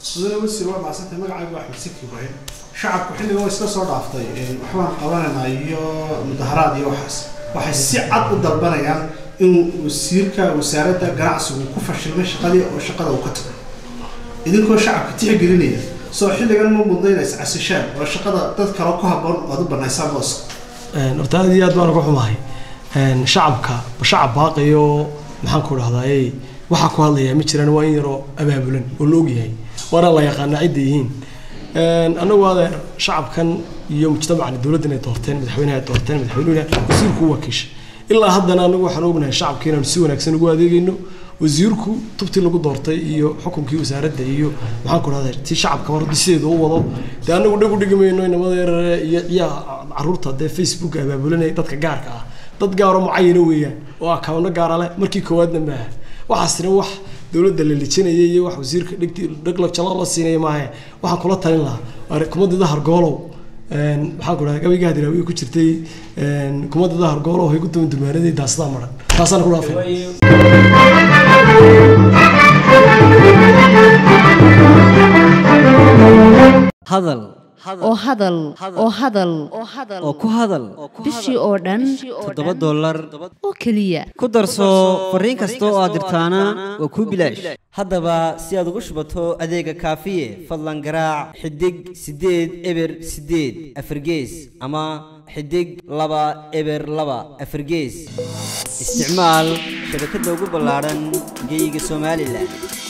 mudane wasiir waa macsantay magacaygu axmed siki ibraahim shacabku xilligan waa iska soo dhaaftay waxbaan qabanaynaa iyo mudaharaad iyo waxaas waxay si cad u dalbanayaan in wasiirka wasaaradda ganacsigu ku fashilmay shaqadii oo shaqada uu ka tago idinkoo shacabka tixgelinaya soo xilligan ma mudna inay iscasishaan oo shaqada dad kale ku habboon ood u banaysaan booska horta aad iyo aad baan uga xumahay shacabka shacab baaqayo maxaan ku dhahdaayey waxaa ku hadlayaa ma jiraan waa in yaroo abaabulan oo la ogyahay waana la yaqaanaa cidda yihiin annagu adeer shacabkan iyo mujtamacani dowladdan ay doorteen madaxweynaha ay doorteen madaxweynuhuna wasiirku u wakiisha ilaa haddana anagu waxaan ognahay shacabka inaanu si wanaagsan ugu adeegayno wasiirku tubtii lagu doortay iyo xukunkii wasaaradda iyo maxaan ku dhahday si shacabka mar sideeda u wado dee anagu dhag u dhigi mayno inamada yarare iyo ciyaa caruurta dee facebook abaabulanaya dadka gaarka ah dad gaaro mucayana weeyaan oo akawno gaara leh markii koowaadna maaha waxaasina wax dowladda la lijinaya iyo wax wasiirka dhegti dhegla jalo la siinaya maahe waxaan kula talin lahaa kumadida hargoolow maxaan ku dhahay gabayga hadiraawiye ku jirtay kumadida hargoolow hay ku dumandumaanaday daasada maran taasaan ku dhaafay hadal oo hadal oo hadal oo ku hadal bishii oo dhan toddoba dollar oo keliya ku darso fariin kasta oo aad dirtaana waa kuu bilaash haddaba si aad ugu shubato adeega kaafiye fadlan garaac xidig siddeed eber siddeed afargees ama xidig laba eber laba afargees isticmaal shabakadda ugu ballaadhan geyga somalilan